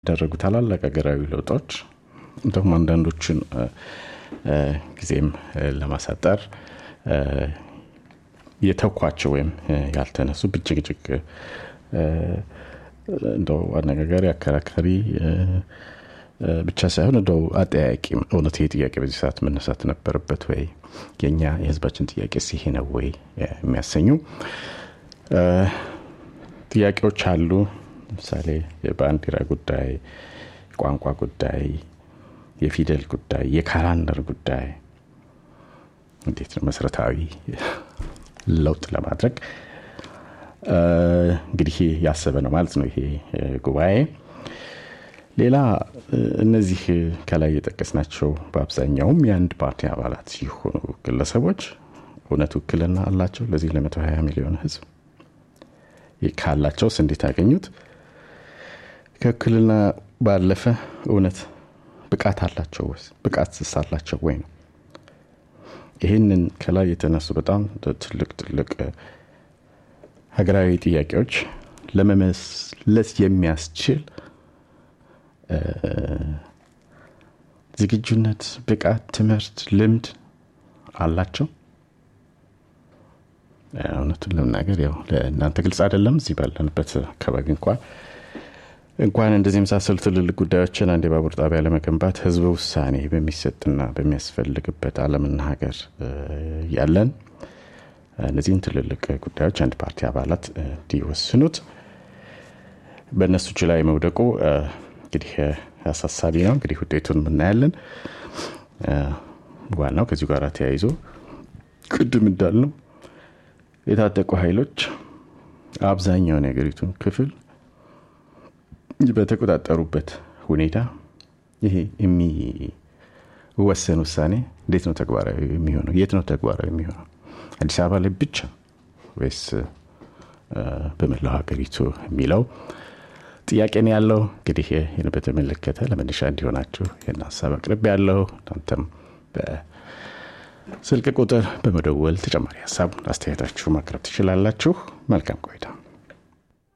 ያደረጉ ታላላቅ ሀገራዊ ለውጦች እንዲሁም አንዳንዶችን ጊዜም ለማሳጠር የተኳቸው ወይም ያልተነሱ ብጭቅጭቅ እንደው አነጋጋሪ አከራካሪ ብቻ ሳይሆን እንደው አጠያቂም እውነት ይሄ ጥያቄ በዚህ ሰዓት መነሳት ነበረበት ወይ የኛ የህዝባችን ጥያቄ ይሄ ነው ወይ የሚያሰኙ ጥያቄዎች አሉ ለምሳሌ የባንዲራ ጉዳይ ቋንቋ ጉዳይ የፊደል ጉዳይ የካላንደር ጉዳይ እንዴት ነው መሰረታዊ ለውጥ ለማድረግ እንግዲህ ያሰበ ነው ማለት ነው ይሄ ጉባኤ ሌላ እነዚህ ከላይ የጠቀስናቸው በአብዛኛውም የአንድ ፓርቲ አባላት ሲሆኑ ግለሰቦች እውነት ውክልና አላቸው ለዚህ ለ120 ሚሊዮን ህዝብ ካላቸውስ እንዴት ያገኙት ከውክልና ባለፈ እውነት ብቃት አላቸው ወይስ ብቃት ስስ አላቸው ወይ ነው ይህንን ከላይ የተነሱ በጣም ትልቅ ትልቅ ሀገራዊ ጥያቄዎች ለመመለስ የሚያስችል ዝግጁነት ብቃት ትምህርት ልምድ አላቸው እውነቱን ለመናገር ያው ለእናንተ ግልጽ አይደለም እዚህ ባለንበት አካባቢ እንኳን እንኳን እንደዚህ የመሳሰሉ ትልልቅ ጉዳዮችን አንድ የባቡር ጣቢያ ለመገንባት ህዝብ ውሳኔ በሚሰጥና በሚያስፈልግበት አለምና ሀገር ያለን እነዚህን ትልልቅ ጉዳዮች አንድ ፓርቲ አባላት እንዲወስኑት በእነሱ እጅ ላይ መውደቁ እንግዲህ አሳሳቢ ነው እንግዲህ ውጤቱን የምናያለን ዋናው ከዚሁ ጋር ተያይዞ ቅድም እንዳልነው የታጠቁ ኃይሎች አብዛኛውን የሀገሪቱን ክፍል በተቆጣጠሩበት ሁኔታ ይሄ የሚወሰን ውሳኔ እንዴት ነው ተግባራዊ የሚሆነው የት ነው ተግባራዊ የሚሆነው አዲስ አበባ ላይ ብቻ ወይስ በመላው ሀገሪቱ የሚለው ጥያቄ ነው ያለው እንግዲህ ይህን በተመለከተ ለመነሻ እንዲሆናችሁ ይህን ሀሳብ አቅርብ ያለው እናንተም በስልክ ቁጥር በመደወል ተጨማሪ ሀሳብ አስተያየታችሁ ማቅረብ ትችላላችሁ መልካም ቆይታ